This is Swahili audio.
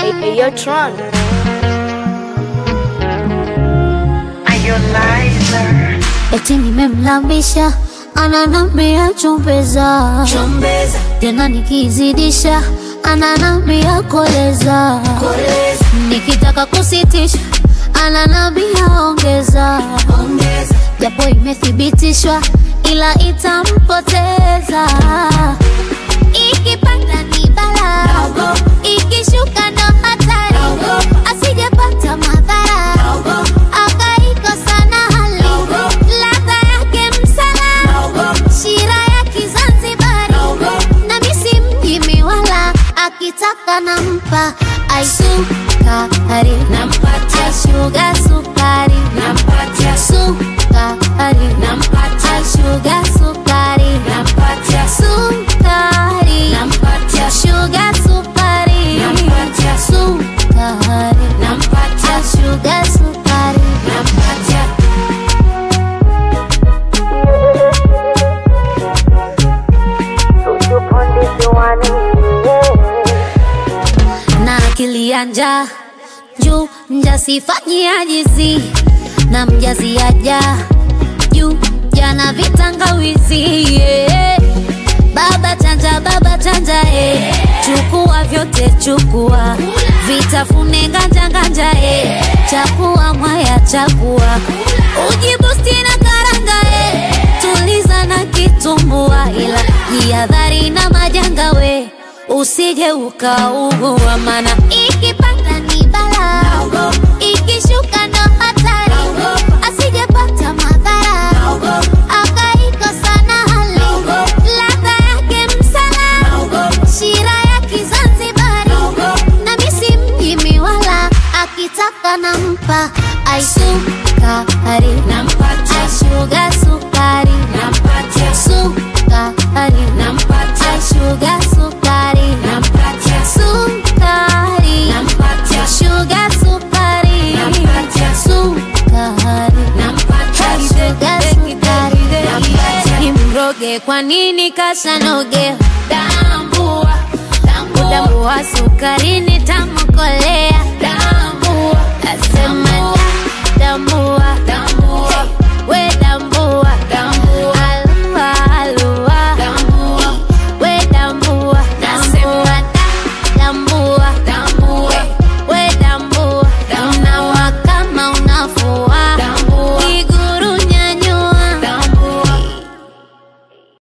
Hey, yo, Tron. Eti nimemlambisha ananambia chumbeza, Chombeza, tena nikizidisha ananambia koleza, koleza, nikitaka kusitisha ananambia ongeza, ongeza, japo imethibitishwa ila itampoteza. Ikipanda ni bala, Naogopa. ikishuka ndo hatari, Naogopa. asijepata madhara naogopa, akaikosa na hali Naogopa. ladha yake msala naogopa, shira ya Kizanzibari Naogopa. na misi mjimi wala akitaka nampa aisukari nampatia, shuga sukari nampatia, sukari nampatia, shuga sukari nampatia, sukari nampatia, shuga sukari Nampatia. sukari nampatia, shuga sukari nampatia. na akili ya njaa juu mjasifanyi ajizi na mjazi aja juu jana vitangawizi yeah. baba chanja baba chanja eh. chukua vyote chukua vitafune nganja nganja eh. chakua mwaya chakua ujibusti na karanga eh. tuliza na kitumbua ila jihadhari na majanga we usije ukaugua mana ikipanda ni bala Naogopa. ikishuka ndo hatari Naogopa. asijepata madhara Naogopa. akaikosa na hali Naogopa. ladha yake msala Naogopa. shira ya Kizanzibari Naogopa. na misi mjimi wala akitaka nampa aisukari Nampatia, shuga sukari nampatia, sukari nampatia, shuga sukari nampatia, sukari nampatia, shuga sukari Nampatia. sukari nampatia, shuga sukari Nampatia. nimroge kwa nini kasanoge tambua, tambua, udambua sukari nitamkolea tambua, asema da damu